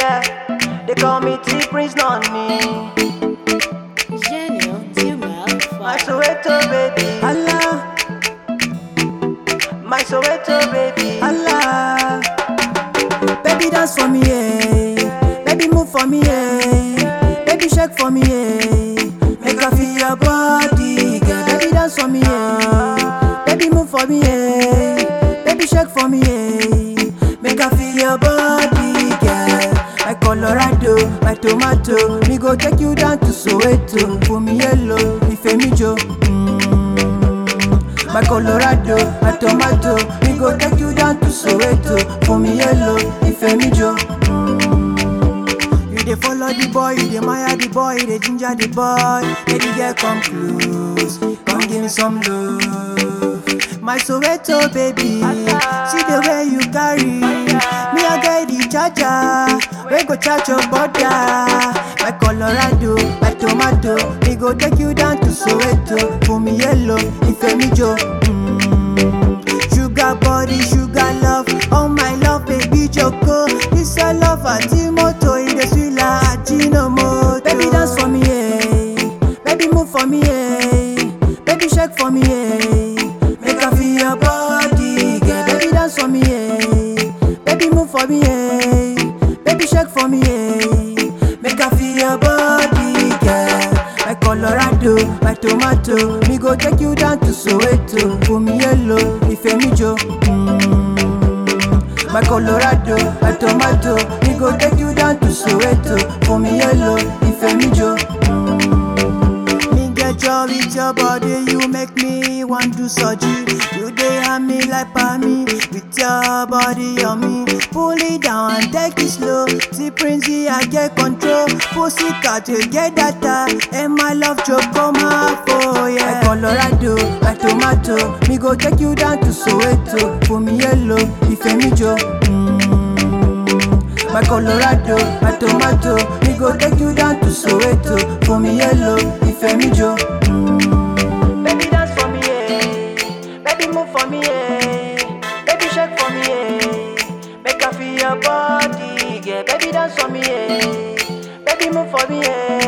Yeah, they call me T Prince Nonny. Gênio de uma My alfa. Soweto baby. Allah, My Soweto baby. Allah. Baby dance for me, yeah. Baby move for me, yeah. Baby shake for me, yeah. Make I feel your body, girl. Baby dance for me, yeah. Baby move for me, yeah. Baby shake for me, yeah. Make I feel your body, girl. My Colorado, my tomato. Me go take you down to Soweto. For me yellow, if me Joe. Mm. My Colorado, my tomato. Me go take you down to Soweto. For me yellow, if me Joe. You dey follow the boy, you dey admire the boy, you dey ginger the boy. Baby girl, come close, come give me some love. My Soweto baby, see the way you carry. Me I get the charger, we go charge your border. My Colorado, my tomato, me go take you down to Soweto. For me yellow, if me Joe. Mm. Sugar body, sugar love, oh my love, baby Joko. This a love at moto in the sweet like Ajinomoto. Baby dance for me, yeah. Baby move for me, yeah. Baby shake for me, yeah. Make I feel your body, girl. Baby dance for me, yeah. Baby move for me, yeah. Baby shake for me, yeah. Make I feel your body, girl. My Colorado, my tomato. Me go take you down to Soweto. For me yellow, if me Joe. Mm. My Colorado, my tomato. Me go take you down to Soweto. For me yellow, if me Joe. Mm. Me get joy with your body, you make me want to surgery. You dey have me like me with your body on me. Pull it down and take it slow. See Princey, I get control. Pussy cat, you get data. And my love choke come half, oh yeah. My Colorado, my tomato. Me go take you down to Soweto. For me yellow, if me Joe. Mm. My Colorado, my tomato. Me go take you down to Soweto. For me yellow, if me Joe. Baby dance for me, yeah. Baby move for me, yeah. Baby shake for me, yeah. Make I feel your body, yeah. Baby dance for me, yeah. Baby move for me, yeah.